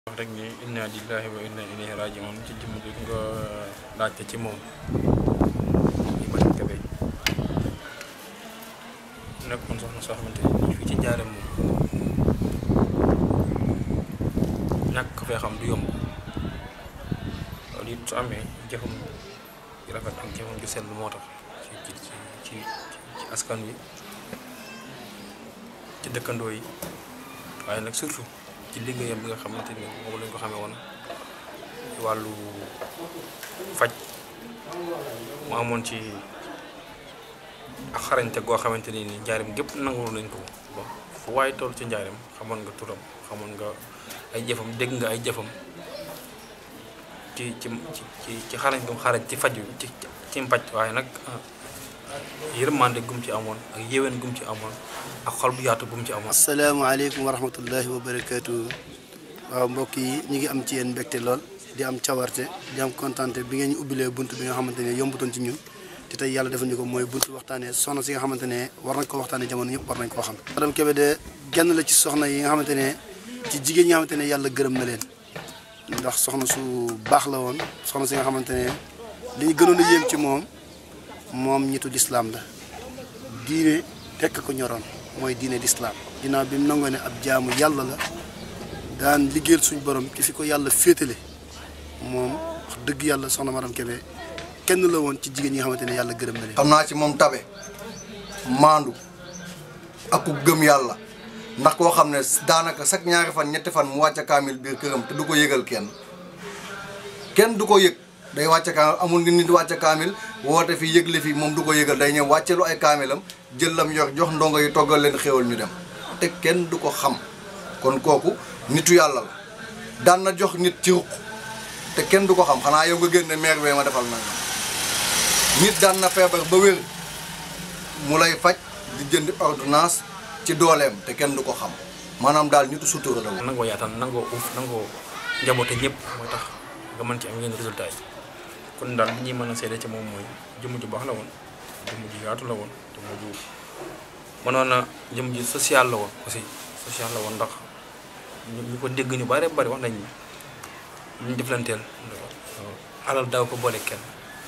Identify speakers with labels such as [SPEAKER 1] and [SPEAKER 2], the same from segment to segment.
[SPEAKER 1] wax rek ni inna lillahi wa inna ilayhi rajiun ci jëmm ji nga laajte ci moom Ibrahima Kebe nekkoon soxna soo xamante ni fii ci njaareem moom ñàkk ko fee xam du yomb loolu it su amee jëfam ju rafet ak jëfam ju sell moo tax ci ci ci ci ci askan wi ci dëkkandoo yi waaye nag surtout ci liggéeyam bi nga xamante ni moom lañ ko xamee woon wàllu faj mu amoon ci ak xarañte goo xamante ni njaarim gépp nangul nañ ko ba fu waaye toll ci njaarim xamoon nga turam xamoon nga ay jëfam dégg nga ay jëfam ci ci ci ci xarañ gum xarañ ci faj ci ci mpaj waaye nag yërmande gum ci amoon ak yéwén gum ci amoon ak xol bu yaatu gum ci amoon.
[SPEAKER 2] asalaamaaleykum wa rahmatullahi wa barakaatu waaw mbokk yi ñu ngi am ci yéen mbégte lool di am cawarte di am kontante bi ngeen ñu ubbilee bunt bi nga xamante ne yombutoon ci ñun te tey yàlla defal ñu ko mooy bunt waxtaanee soxna si nga xamante ne war nañ ko waxtaanee jamono yëpp war nañ koo xam. madame Kébé de genn la ci soxna yi nga xamante ne ci jigéen ñi nga xamante ne yàlla gërëm na leen ndax soxna su baax la woon soxna si nga xamante ne li ñu gënoon a yéem ci moom moom ñitu lislaam la diine tekk ko ñoroon mooy diine lislaam ginnaaw bi mu nangoo ne ab jaamu yàlla la daan liggéeyal suñu borom ci fi ko yàlla féetale moom wax dëgg yàlla soxna madame Kébé kenn la woon ci jigéen ñi nga xamante ne yàlla gërëm na leen.
[SPEAKER 3] xam naa ci moom tabe maandu ak ku gëm yàlla ndax koo xam ne daanaka chaque ñaari fan ñetti fan mu wàcce kaamil biir këram te du ko yëgal kenn kenn du ko yëg day wàcce kaamil amul ngi nit wàcce kaamil woote fi yëgle fi moom du ko yëgal day ñëw wàccelu ay kaamilam jël lam yor jox ndongo yi toggal leen xéwal ñu dem te kenn du ko xam kon kooku nitu yàlla la daan na jox nit ci ruq te kenn du ko xam xanaa yow nga génne maire bee ma defal nangam nit daan na feebar ba wér mu lay faj di jënd ordonnance ci dooleem te kenn du ko xam maanaam daal nitu sutura la woon.
[SPEAKER 1] nangoo yaataan nangoo uuf nangoo njaboote ñëpp mooy tax nga mën ci am yenn résultat yi kon daal li ñuy mën a seede ci moom mooy jëmm ju baax la woon jëmm ju yaatu la woon jëmm ju mënoon na jëmm ju social la woon aussi social la woon ndax ñu ko dégg ñu bare bari wax nañ ni ñu jëflanteel alal daaw ko boole kenn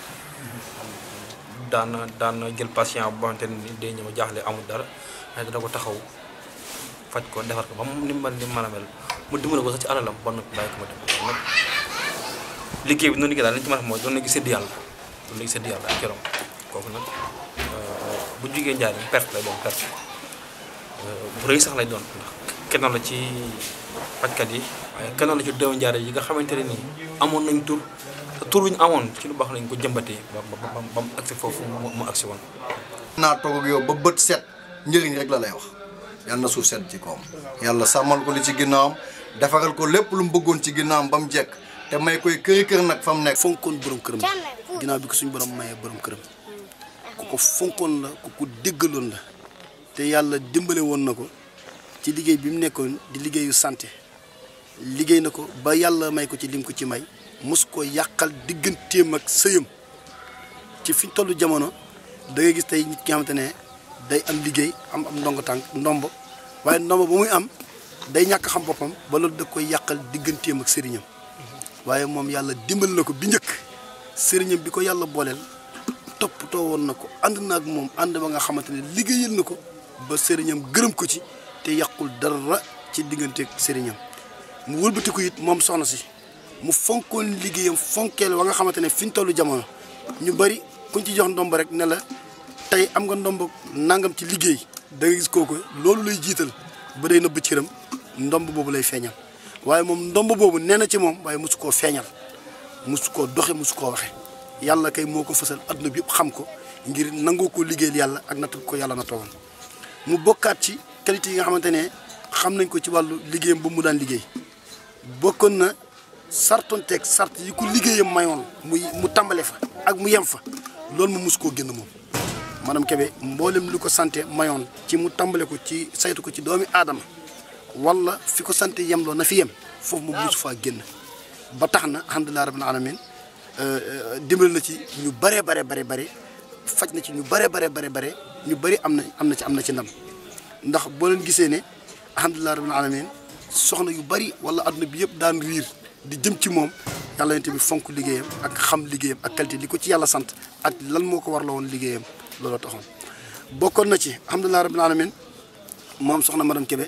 [SPEAKER 1] daan na daan na jël patient bu xamante ni day ñëw jaaxle amul dara waaye dana ko taxaw faj ko defar ko ba mu ni mel ni mën a mel mu dimbale ko sax ci alalam ba noppi bàyyi ko ma dem nag liggéey bi noonu liggéey daal li ñu ci mën a xam mooy doon na gis sédd yàlla doon na gis sédd yàlla ak keroom kooku nag bu jugee njaar yi perte lay doon perte bu rëy sax lay doon ndax kenn la ci fajkat yi waaye kenn la ci doomu njaar yi nga xamante ne nii amoon nañ tur te tur wi ñu amoon ci lu baax lañ ko jëmbatee ba ba ba mu agsi foofu mu agsi woon.
[SPEAKER 3] naa toog ak yow ba bët set njëriñ rek la lay wax yàlla na suuf set ci koom yàlla sàmmal ko li ci ginnaawam defaral ko lépp lu mu bëggoon ci ginnaawam ba mu jekk te may koy këri kër nag fa mu nekk.
[SPEAKER 2] fonkoon borom këram ginnaaw bi ko suñu borom mayee borom këram ku ko fonkoon la ku ko déggaloon la te yàlla dimbale woon na ko ci liggéey bi mu nekkoon di liggéeyu santé liggéey na ko ba yàlla may ko ci lim ko ci may mos ko yàqal digganteem ak sëyam ci fi tollu jamono da ngay gis tey nit ki nga xamante ne day am liggéey am am ndongo tànk ndombo waaye ndombo ba muy am day ñàkk xam boppam ba loolu da koy yàqal digganteem ak sëriñam waaye moom yàlla dimbal na ko bi njëkk sëriñam bi ko yàlla booleel toppatoo woon na ko ànd na ak moom ànd ba nga xamante ne liggéeyal na ko ba sëriñam gërëm ko ci te yàqul dara ci digganteeg sëriñam mu wëlbatiku it moom soxna si mu fonkoon liggéeyam fonkeel wa nga xamante ne fi ñu tollu jamono ñu bari kuñ ci jox ndomb rek ne la tey am nga ndomb nangam ci liggéey da nga gis kooku loolu lay jiital ba day nëbb cëram ndomb boobu lay feeñal waaye moom ndomb boobu nee na ci moom waaye mosu koo feeñal mosu koo doxe mosu koo waxe yàlla kay moo ko fësal adduna bi yëpp xam ko ngir nangoo ko liggéeyal yàlla ak natt ko yàlla na toogoon mu bokkaat ci qualité yi nga xamante ne xam nañ ko ci wàllu liggéeyam ba mu daan liggéey bokkoon na sartonteeg sart yi ko liggéeyam mayoon muy mu tàmbale fa ak mu yem fa loolu mu mus koo génn moom madame Kébé mboolem li ko santé mayoon ci mu tàmbale ko ci saytu ko ci doomi aadama wala fi ko santé yem loo na fi yem foofu mu musu faa génn ba tax na alhamdulilah rabbil alamin dimbal na ci ñu bare bare bare bare faj na ci ñu bare bare bare bare ñu bëri am na am na ci am na ci ndam ndax boo leen gisee ne alhamdulilah rabbil alamin soxna yu bari wala adduna bi yëpp daan riir di jëm ci moom yàlla yonent bi fonk liggéeyam ak xam liggéeyam ak qualité li ko ci yàlla sant ak lan moo ko war la woon liggéeyam looloo taxoon bokkoon na ci alhamdulilah rabbil alamin moom soxna madame Kébé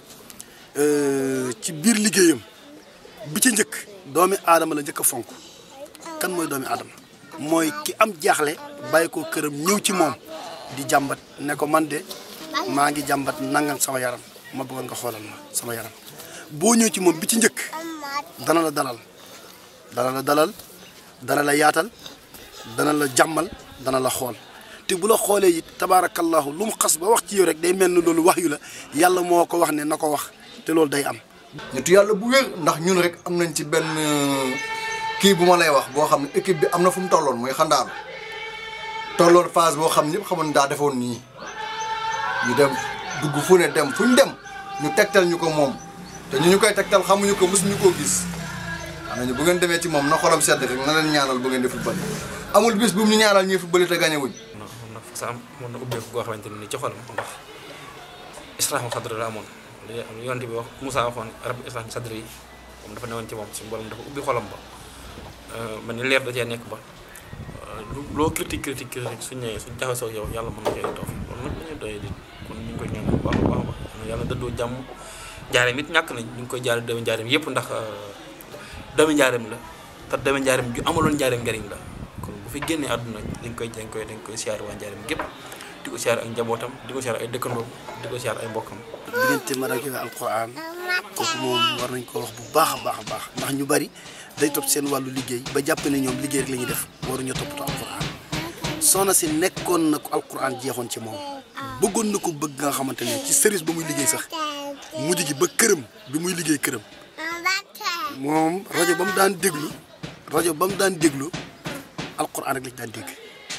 [SPEAKER 2] ci biir liggéeyam bi ci njëkk doomi aadama la njëkk a fonk kan mooy doomi aadama mooy ki am jaaxle bàyyi ko këram ñëw ci moom di jàmbat ne ko man de maa ngi jàmbat nangam sama yaram ma bëggoon nga xoolal ma sama yaram boo ñëw ci moom bi ci njëkk dana la dalal dana la dalal dana la yaatal dana la jàmmal dana la xool te bu la xoolee it tabaarakallahu lu mu xas ba wax ci yow rek day mel ni loolu wax yu la yàlla moo ko wax ne na ko wax te loolu day am.
[SPEAKER 3] nitu yàlla bu wér ndax ñun rek am nañ ci benn kii bu ma lay wax boo xam ne équipe bi am na fu mu tolloon muy xandaaru tolloon phase boo xam ne ñëpp xamoon daa defoon nii ñu dem dugg fu ne dem fu ñu dem ñu tegtal ñu ko moom te ñu ñu koy tegtal xamuñu ko mosuñu koo gis xam nañu bu ngeen demee ci moom na xolam sedd rek na leen ñaanal bu ngeen di football amul bis bu mu ñu ñaanal ñuy football te gañe wuñ
[SPEAKER 1] non xam na sa am mën na ubbeeku goo xamante ne nii ci xolam ndax israhu sadri la amoon li yonent bi wax Moussa waxoon rabbi israh sadri yi moom dafa newoon ci moom suñu borom dafa ubbi xolam ba man ni leer da cee nekk ba lu loo critique critique critique suñ ñëwee suñ jaxasoo yow yàlla mën na cee toof loolu nag dañuy doyee di kon ñu ngi koy ñaan bu baax a baax a baax yàlla dëddoo jàmm njaareem it ñàkk nañ ñu ngi koy jaare doomi njaareem yëpp ndax doomi njaareem la te doomi njaareem ju amaloon njaareem njariñ la kon bu fi génnee àdduna dañ koy dañ koy dañ koy siyaar waa njaareem gépp di ko siyaar ak njabootam di ko siyaar ay dëkkandoom di ko siyaar ay mbokkam
[SPEAKER 2] diggante madame Kébé alquran kooku moom war nañ ko wax bu baax a baax a baax ndax ñu bari day topp seen wàllu liggéey ba jàpp ne ñoom liggéey rek la ñuy def waruñu toppatoo alquran soxna si nekkoon na ko alquran jeexoon ci moom bëggoon na ko bëgg nga xamante ne ci service ba muy liggéey sax mujj gi ba këram bi muy liggéey këram moom rajo ba mu daan déglu rajo ba mu daan déglu alquran rek lañ daan dégg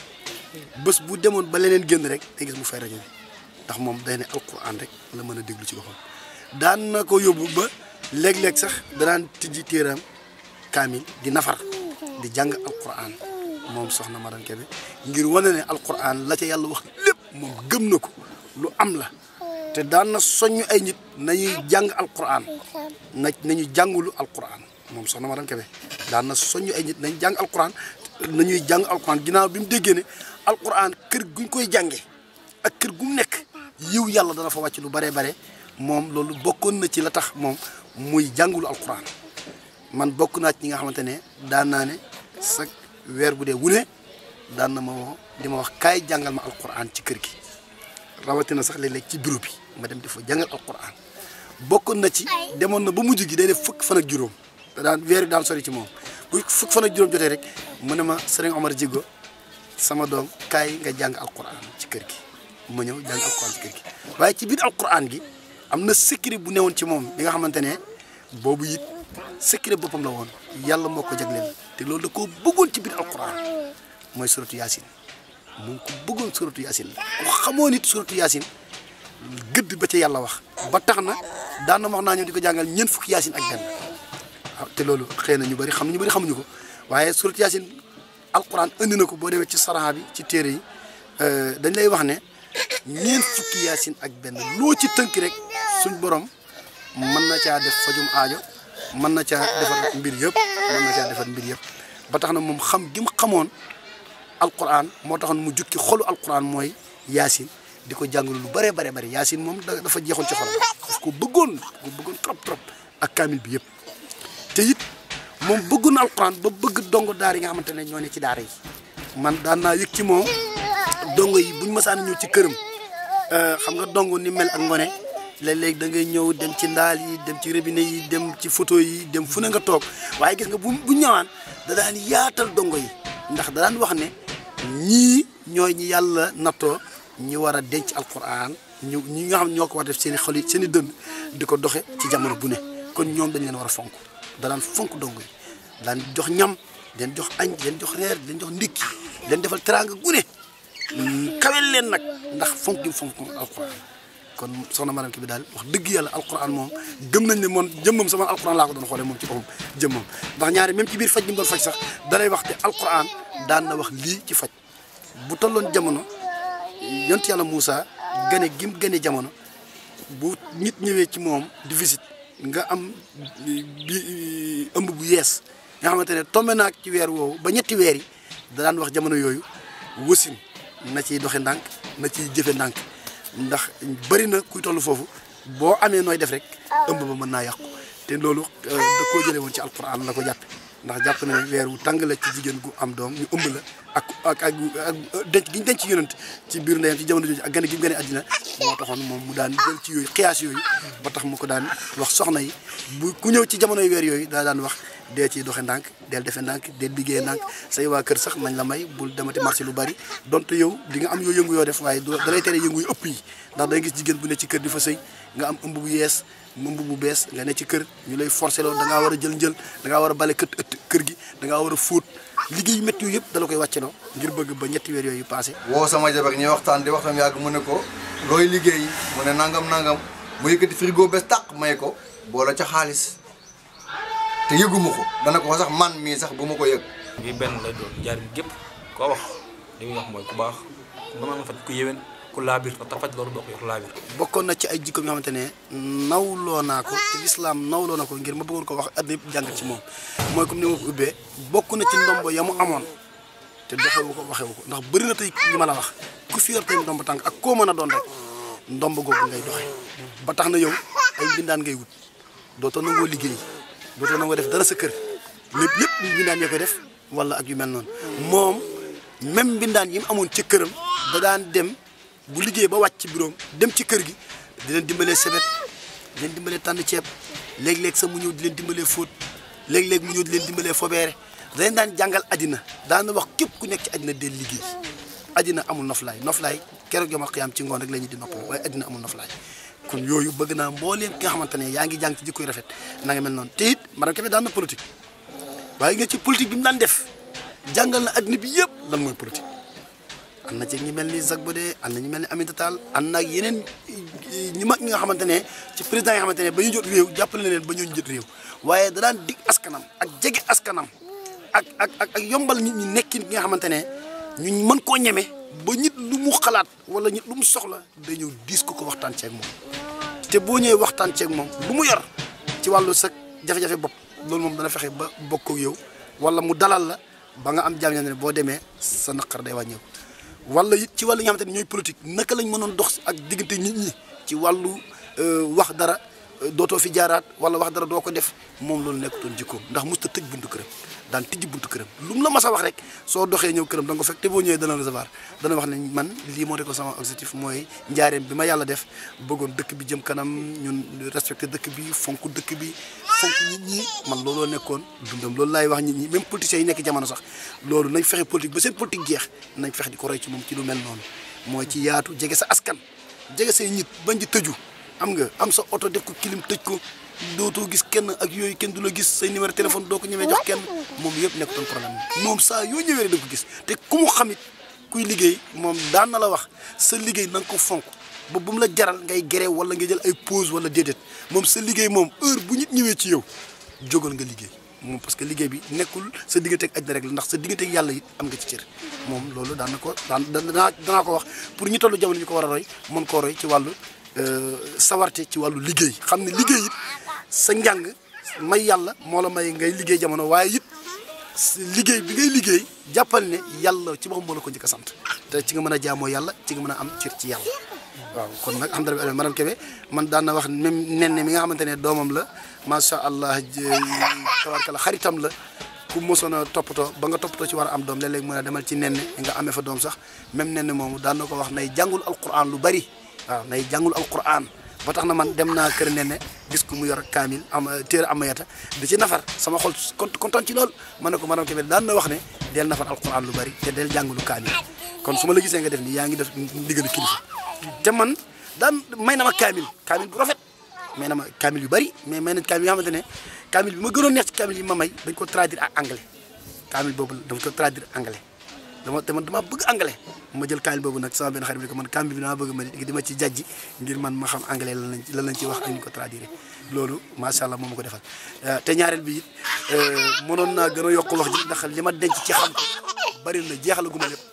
[SPEAKER 2] bés bu demoon ba leneen génn rek day gis mu fay rajo bi ndax moom day ne alquran rek la mën a déglu ci boppam daan na ko yóbbu ba léeg-léeg sax danaan tijji téeram kaamil di nafar di jàng alquran moom soxna Madame Kébé ngir wane ne alquran la ca yàlla wax lépp moom gëm na ko lu am la te daan na soññ ay nit nañuy jàng alquran na nañu jàngulu alquran moom soxna Madame Kébé daan na soññ ay nit nañu jàng alquran nañuy jàng alquran ginnaaw bi mu déggee ne alquran kër guñ koy jàngee ak kër gu mu nekk yiw yàlla dana fa wàcc lu bare bare moom loolu bokkoon na ci la tax moom muy jàngulu alquran man bokk naa ci ñi nga xamante ne daan naa ne sa weer bu dee wune daan na ma woo di ma wax kaay jàngal ma alquran ci kër gi rawatina sax léeg-léeg ci bureau bi ma dem di fa jàngal alquran bokkoon na ci demoon na ba mujj gi day def fukk fan ak juróom te daan weer bi daan sori ci moom bu fukk fan ak juróom jotee rek mu ne ma sëriñ Omar Jigo sama doom kaay nga jàng alquran ci kër gi ma ñëw jàng alquran ci kër gi waaye ci biir alquran gi am na secret bu newoon ci moom bi nga xamante ne boobu it secret boppam la woon yàlla moo ko jagleel te loolu da koo bëggoon ci biir alquran mooy suratu yaasin mu ngi ko bëggoon suratu yaasin ku xamoo nit suratu yaasin gëdd ba ca yàlla wax ba tax na daan na wax naa ñëw di ko jàngal ñeent fukki yaasin ak benn waaw te loolu xëy na ñu bëri xam ñu bëri xamuñu ko waaye suratu yaasin alquran indi na ko boo demee ci saraxa bi ci téere yi dañ lay wax ne ñeent fukki yaasin ak benn loo ci tënk rek suñ borom mën na caa def fajum aajo mën na caa defar mbir yëpp mën na caa defar mbir yëpp ba tax na moom xam gi mu xamoon alquran moo taxoon mu jukki xolu alquran mooy yaasin di ko jàngalu lu bëree bare bëri yaasin moom dafa jeexoon ci xolam daf ko bëggoon ko bëggoon trop trop ak kaamil bi yëpp te it moom bëggoon na alquran ba bëgg dongo daar yi nga xamante ne ñoo ne ci daara yi man daan naa yëg ci moom dongo yi buñ masaan ñëw ci këram xam nga dongo ni mel ak ngone léeg-léeg da ngay ñëw dem ci ndaal yi dem ci robinet yi dem ci photo yi dem fu ne nga toog waaye gis nga bu bu ñëwaan da daan yaatal dongo yi ndax da daan wax ne ñii ñooy ñi yàlla nattoo ñi war a denc alquran ñu ñi nga xam ñoo ko war def seen i xol yi seen i dënd di ko doxe ci jamono bu ne kon ñoom dañ leen war a fonk da daan fonk dongo yi daan jox ñam leen jox añ leen jox reer leen jox ndékki leen defal teraanga gune kawel leen nag ndax fonk gi fonk alquran kon soxna Madame Kébé daal wax dëgg yàlla alquran moom gëm nañ ne moom jëmmam sama alquran laa ko doon xoolee moom ci boppam jëmmam ndax ñaari même ci biir faj gi mu doon faj sax dalay wax te alquran daan na wax lii ci faj bu tolloon jamono yont yàlla Moussa gane gim gane jamono bu nit ñëwee ci moom di visite nga am bi ëmb bu yees nga xamante ne tombé naag ci weer woowu ba ñetti weer yi da daan wax jamono yooyu wasin na ciy doxe ndànk na ciy jëfe ndànk ndax bëri na kuy toll foofu boo amee nooy def rek ëmb ba mën naa yàqu te loolu da koo jëlee woon ci alquran la ko jàppe ndax jàpp na ne weer wu tàng la ci jigéen gu am doom ñu ëmb la ak ak ak ak denc gi ñu denc yonent ci biir ndeyam ci jamono jooju ak gane gi mu gane àddina moo taxoon moom mu daan jël ci yooyu xiyaas yooyu ba tax mu ko daan wax soxna yi bu ku ñëw ci jamonoy weer yooyu daa daan wax dee ciy doxe ndànk del defe ndànk del liggéey ndànk say waa kër sax nañ la may bul demati marché lu bari donte yow di nga am yoo yëngu yoo def waaye da lay tere yëngu yu ëpp yi ndax day gis jigéen bu ne ci kër di fa sëy nga am ëmb bu yees ëmb bu bees nga ne ci kër ñu lay forcé loolu da ngaa war a jël njël da ngaa war a bale kët ëtt kër gi da ngaa war a fóot liggéey yu métti yooyu yëpp dala koy wàcceloo ngir bëgg ba ñetti weer yooyu passé
[SPEAKER 3] woo sama jabar ñuy waxtaan di waxtaan yàgg mu ne ko looy liggéey mu ne nangam nangam mu yëkkati frigo bees tàq may ko boole ca xaalis te yëguma ko dana ko sax man mii sax bu ma ko yëg
[SPEAKER 1] bi benn lay doon jaar bi gépp koo wax li muy wax mooy ku baax ku mën a faj ku yéwén ku laabir ndax ta faj loolu boo ko yor laabir
[SPEAKER 2] bokkoon na ci ay jikko yoo xamante ne nawloo naa ko ci lislaam nawloo na ko ngir ma bëggoon ko wax àddina yëpp jàng ci moom mooy comme ni ma ko ubbee bokk na ci ndombo ya mu amoon te doxewu ko waxewu ko ndax bëri na tey li ma la wax ku fi yor tey ndomb tànk ak koo mën a doon rek ndomb googu ngay doxe ba tax na yow ay mbindaan ngay wut dootoo nangoo liggéey dootoo nangoo def dara sa kër lépp lépp lu mbindaan ya koy def wala ak yu mel noonu moom même mbindaan yi mu amoon ci këram da daan dem bu liggéey ba wàcc ci bureau dem ci kër gi di leen dimbalee sebet di leen dimbalee tànn ceeb léeg-léeg sax mu ñëw di leen dimbalee fóot léeg-léeg mu ñëw di leen dimbalee fobeere da leen daan jàngal àddina daan wax képp ku nekk ci àddina del liggéey àddina amul noflaay noflaay keroog yomal xiyaam ci ngoon rek la ñu di noppal waaye àddina amul noflaay kon yooyu bëgg naa mbooleem ki nga xamante ne yaa ngi jàng ci jikkoy rafet na nga mel noonu te it madame Kébé daan na politique waaye nga ci politique bi mu daan def jàngal na àddina bi yëpp lan mooy politique am na ci ñi mel ni Zac Bodé am na ñu mel ni Aminata Tall am na ak yeneen ñu mag ñi nga xamante ne ci président yi nga xamante ne ba ñu jot réew jàppale na leen ba ñu jot réew waaye da daan dig askanam ak jege askanam ak ak ak ak yombal nit ñi nekkin gi nga xamante ne ñu mën koo ñeme ba nit lu mu xalaat wala nit lu mu soxla day ñëw diis ko ko waxtaan ceeg moom te boo ñëwee waxtaan ceeg moom lu mu yor ci wàllu sa jafe-jafe bopp loolu moom dana fexe ba bokk ak yow wala mu dalal la ba nga am jaam ne boo demee sa naqar day wàññeeku. wala it ci wàllu nga xamante ne ñooy politique naka lañ mënoon dox ak diggante nit ñi ci wàllu wax dara dootoo fi jaaraat wala wax dara doo ko def moom loolu nekkutoon jikkoom ndax musta tëj buntu këram daan tijji buntu këram lu mu la mas a wax rek soo doxee ñëw këram da nga ko fekk te boo ñëwee dana recevoir dana wax ne man lii moo ko sama objectif mooy njaareem bi ma yàlla def bëggoon dëkk bi jëm kanam ñun respecté dëkk bi fonk dëkk bi fonk nit ñi man looloo nekkoon dundam loolu laay wax nit ñi même politiciens yi nekk jamono sax loolu nañ fexe politique ba seen politique jeex nañ fexe di ko roy ci moom ci lu mel noonu mooy ci yaatu jege sa askan jege say nit bañ di tëju am nga am sa oto def ko kilim tëj ko dootoo gis kenn ak yooyu kenn du la gis say numéro téléphone doo ko ñemee jox kenn moom yëpp nekkutoon problème moom saa yoo ñëwee rek da ko gis te ku mu xamit kuy liggéey moom daan na la wax sa liggéey na nga ko fonk ba bu mu la jaral ngay gerew wala nga jël ay pause wala déedéet moom sa liggéey moom heure bu nit ñëwee ci yow jógal nga liggéey moom parce que liggéey bi nekkul sa diggante ak àddina rek la ndax sa diggante ak yàlla it am nga ci cër moom loolu daan na ko daan danaa danaa ko wax pour ñu tollu jamono ñu ko war a roy mën koo roy ci wàllu sawarte ci wàllu liggéey xam ne liggéey it sa njàng may yàlla moo la may ngay liggéey jamono waaye it liggéey bi ngay liggéey jàppal ne yàlla ci boppam moo la ko njëkk a sant te ci nga mën a jaamoo yàlla ci nga mën a am cër ci yàlla waaw kon nag alhamdulilah madame Kébé man daan na wax même nen mi nga xamante ne doomam la macha allah tabarkala xaritam la ku mosoon a toppatoo ba nga toppatoo ci war a am doom léeg-léeg mën a demal ci nen nga amee fa doom sax même nen moomu daan na ko wax nay jàngul alquran lu bari waaw nay jàngul alquran ba tax na man dem naa kër nen gis ko mu yor kaamil am téere amayata di ci nafar sama xol kontaan ci lool ma ne ko madame Kébé daan na wax ne del nafar alquran lu bari te del jàngulu kaamil kon su ma la gisee nga def nii yaa ngi def ndigalu kilifa te man daan may na ma kaamil kaamil bu rafet may na ma kaamil yu bari mais may na kaamil yoo xamante ne kaamil bi ma gënoon neex ci kaamil yi ma may dañ ko traduire ak anglais kaamil boobu dafa ko traduire anglais dama te man dama bëgg anglais ma jël kaamil boobu nag sama benn xarit bi ko man kaamil bi dama bëgg ma di ma ci jajji ngir man ma xam anglais lan lañ lan lañ ci wax ak ñu ko traduire loolu macha allah moo ma ko defal te ñaareel bi it mënoon naa gën a yokk wax ji ndax li ma denc ci xam ko bari na jeexalaguma lépp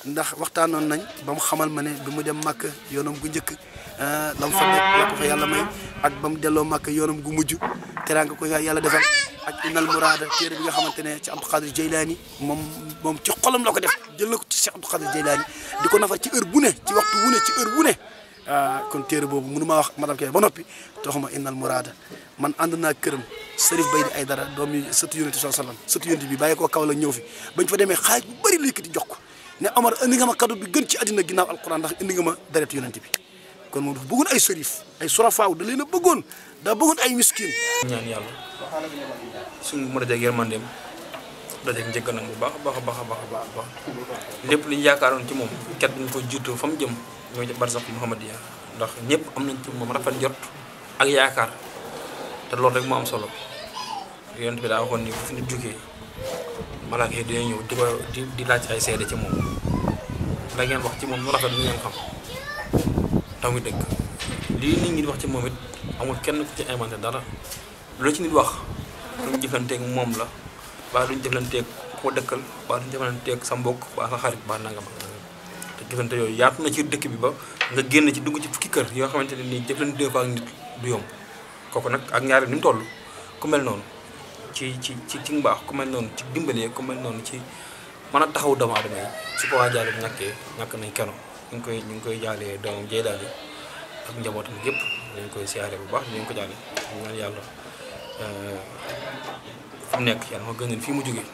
[SPEAKER 2] ndax waxtaanoon nañ ba mu xamal ma ne bi mu dem màkk yoonam gu njëkk la mu fa nekk la ko fa yàlla may ak ba mu delloo màkk yoonam gu mujj teraanga ko yàlla defal ak innal muraada téere bi nga xamante ne ci Abdou Khadir Jeylaani moom moom ci xolam la ko def jël na ko ci Cheikh Abdou Khadir Jeylaani di ko nafar ci heure bu ne ci waxtu wu ne ci heure bu ne kon téere boobu mënu maa wax madame Kébé ba noppi taxuma innal muraada man ànd naa këram Serif Baydi Aydara doom yi sëtu yonent sallallahu alayhi wasallam sëtu yonent bi bàyyi koo kaw la ñëw fi bañ fa demee xaaj bu bëri la yëkkati jox ko ne Omar indi nga ma cadeau bi gën ci àddina ginnaaw alquran ndax indi nga ma deretu yonent bi kon moom dafa bëggoon ay sërif ay surafaaw da leen a bëggoon daa bëggoon ay miskin
[SPEAKER 1] ñaan yàlla suñu mu dajeeg yërmandeem dajeeg njëgganam bu baax a baax a baax a baax a baax baax lépp li ñu yaakaaroon ci moom ket bi ñu ko jiitu fa mu jëm ñoo ci barsax Muhammadiya ndax ñëpp am nañ ci moom rafet jot ak yaakaar te loolu rek moo am solo yonent bi daa waxoon ni fu ñu jugee malaaka yi dina ñëw di ko di di laaj ay seede ci moom la ngeen wax ci moom lu rafet lu ngeen xam taw mi dëgg lii nit ñi di wax ci moom it amul kenn ku ci inventé dara lu ci nit wax luñ jëflanteeg moom la baa luñ jëflanteeg ko dëkkal baa luñ jëflanteeg sa mbokk baa sa xarit baa nangam ak nangam te jëflante yooyu yaatu na ci dëkk bi ba nga génn ci dugg ci fukki kër yoo xamante ne nii jëflante ko ak nit du yomb kooku nag ak ñaari ni mu toll ku mel noonu ci ci ci ci mbaax ku mel noonu ci dimbalee ku mel noonu ci mën a taxaw doomu aadama yi su ko waa jaale bu ñàkkee ñàkk nañ keno ñu ngi koy ñu ngi koy jaalee doomam Jeylaani ak njabootam yëpp dañ koy siyaare bu baax dañ ko jaale ñu ñaan yàlla fu mu nekk yàlla ma gënal fii mu jógee